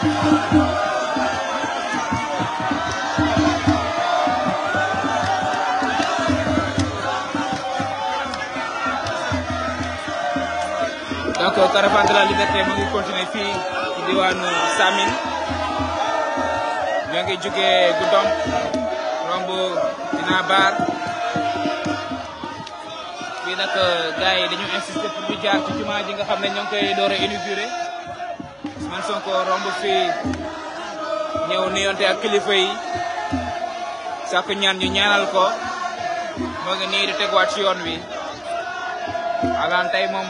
donc caravane de la liberté mu ngi continuer fii ci diwaanu Samin ñoo ngi jugee Goudomp romb dina baar fii nag gars yi dañu insister pour ñu jaar ci jumaa ji nga xam ne ñoo ngi koy door a inauguré Ousmane Sonko romb fii ñëw nuyonte ak kilifa yi sàkku ñaan ñu ñaanal ko moo ngi nii di teguwaat ci yoon wi alaan tey moom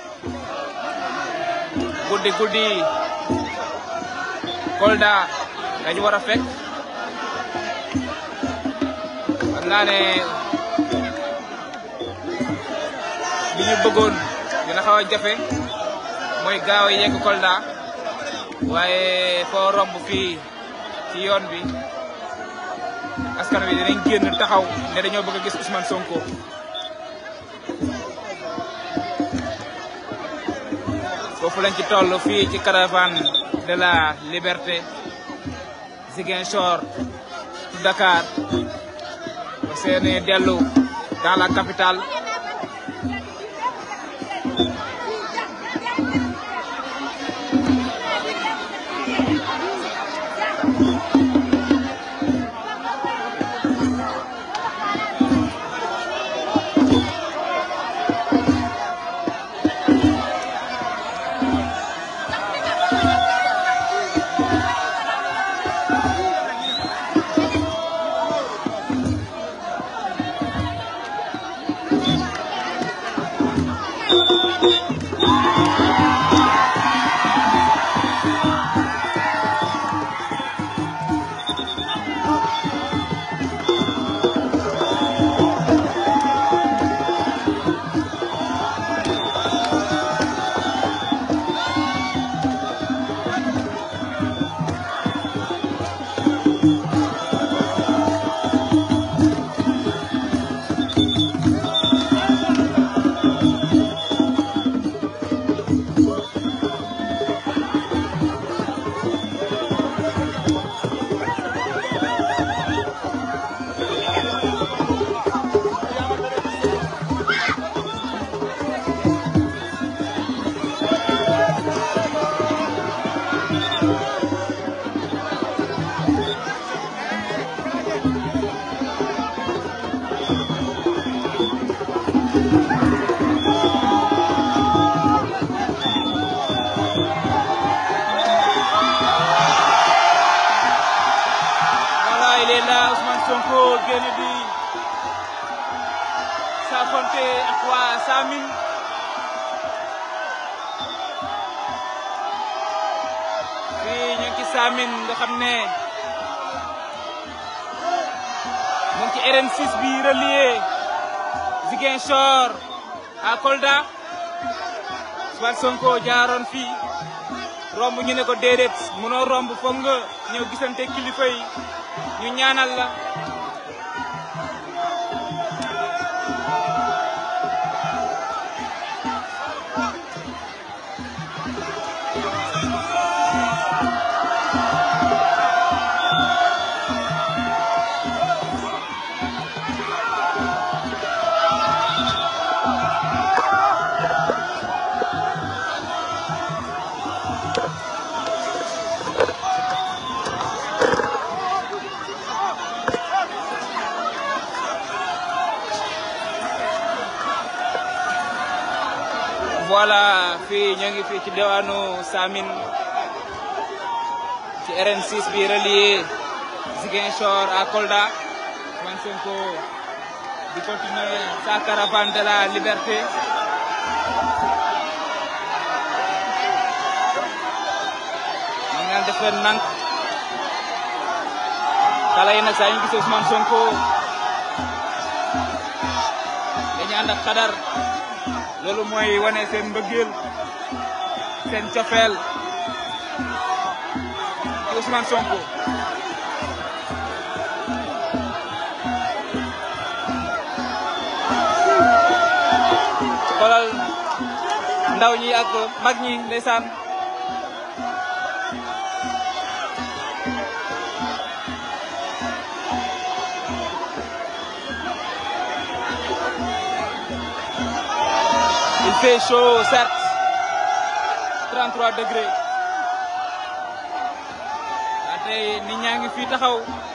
guddi guddi Kolda dañu war a fekk xam naa ne li ñu bëggoon dina xaw a jafe mooy gaaw a yegg Kolda waaye foo romb fii ci yoon bi askan wi dinañ génn taxaw ne dañoo bëgg a gis Ousmane Sonko. foofu lañ ci toll fii ci caravane de la liberté Ziguinchor Dakar ba seeni dellu dans la capitale voilà il est là Ousmane Sonko génn di saafonte ak waa Samin fii ñu ngi ci Samin nga xam ne mu ngi ci RN6 bi relié Ziguinchor à Kolda Ousmane Sonko jaaroon fii romb ñu ne ko déedéet mënoo romb foog nga ñëw gisante kilifa yi ñu ñaanal la voilà fii ñoo ngi fii ci diwaanu Samin ci RN6 bi relié Ziguinchor à Kolda Ousmane Sonko di continuer sa caravane de la liberté ñu ngi def leen nank xale yi nag saa ñu gisee Ousmane Sonko dañu ànd ak xadar loolu mooy wane seen mbëggeel seen cofeel ci Ousmane Sonko xoolal ndaw ñi ak mag ñi ndeysaan fait chaud certes 33 degrés tey nit ñaa ngi fii taxaw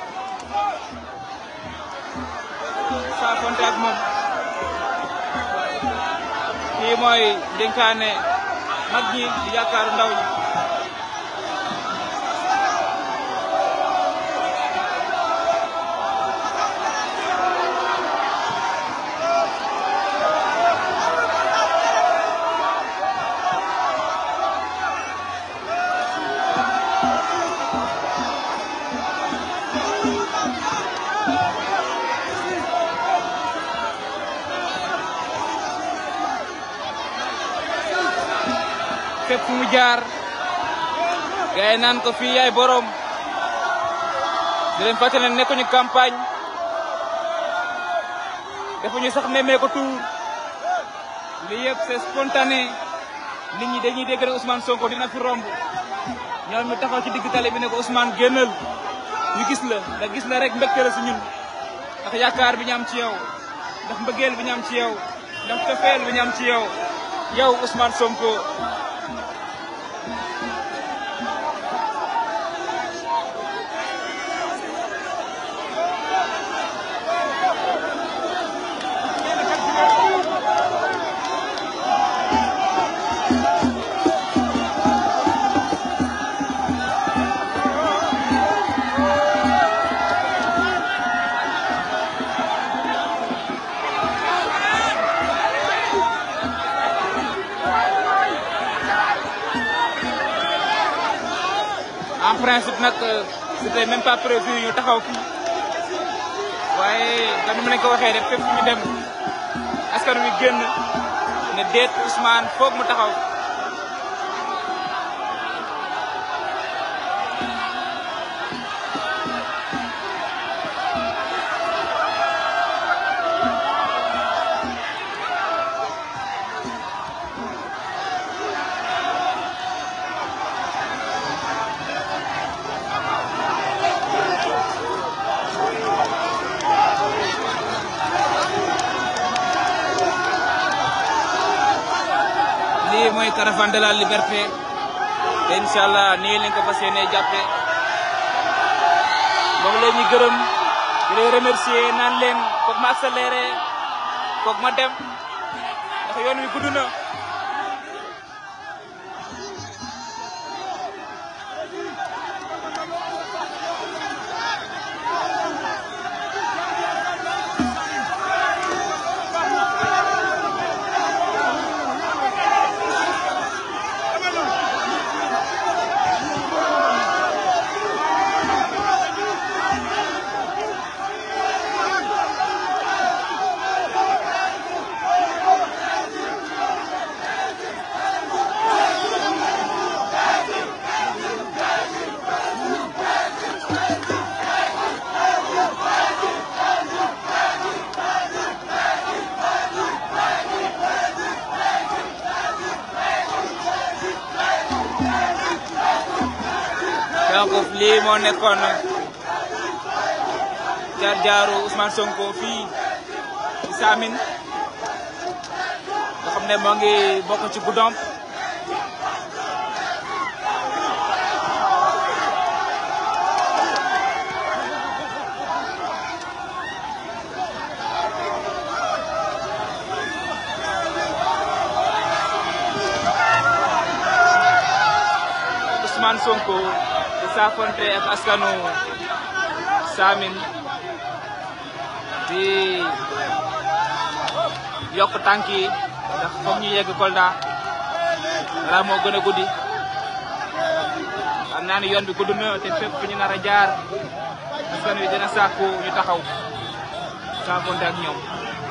saafonte ak moom kii mooy dénkaane mag ñi di yaakaaru ndaw ñi fépp fu mu jaar gars yi naan ko fii yaay borom di leen fàttali ne nekkuñu campagne defuñu sax nemmee ko tuur lii yëpp c'est spontané nit ñi dañuy dégg ne Ousmane Sonko dina fi romb ñoom ñu taxaw ci digg tali bi ne ko Ousmane génnal ñu gis la ndax gis la rek mbégte la si ñun ndax yaakaar bi ñu am ci yow ndax mbëggeel bi ñu am ci yow ndax cofeel bi ñu am ci yow yow Ousmane Sonko. en principe nag c'était même pas prévu ñu taxaw fii waaye comme ni ma leen ko waxee rek fépp ñu dem askan wi génn ne déet Ousmane foog mu taxaw lii mooy caravane de la liberté te incha allah nii lañ ko fas yéenee jàppe moom la ñuy gërëm di leen remercier naan leen foog ma accéléré foog ma dem ndax yoon wi gudd na donc lii moo nekkoon jaar jaaru Ousmane Sonko fii ci Saamine nga xam ne moo ngi bokk ci Goudomp Ousmane Sonko di saafonte ak askanu Saamine di yokk tànk yi ndax foog ñu yegg Kolda dara moo gën a guddi xam naa ni yoon bi gudd na te fépp fu ñu nar a jaar askan wi dina sàkku ñu taxaw saafonte ak ñoom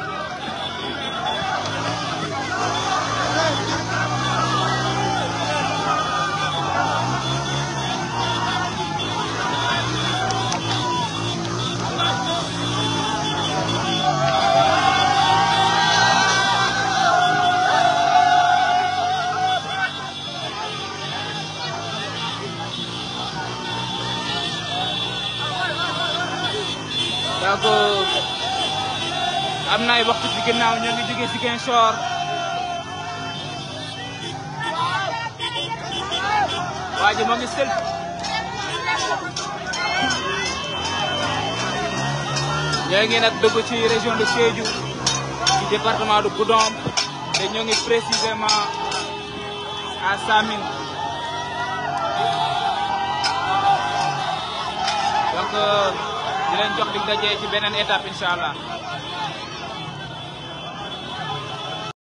donc am na ay waxtu ci ginnaaw ñoo ngi jógee Ziguinchor waa ji moo ngi sël ñoo ngi nag dugg ci région de Sédhiou ci département de Goudomp te ñoo ngi précisément à Samine donc di leen jox dig daje ci beneen étape incha allah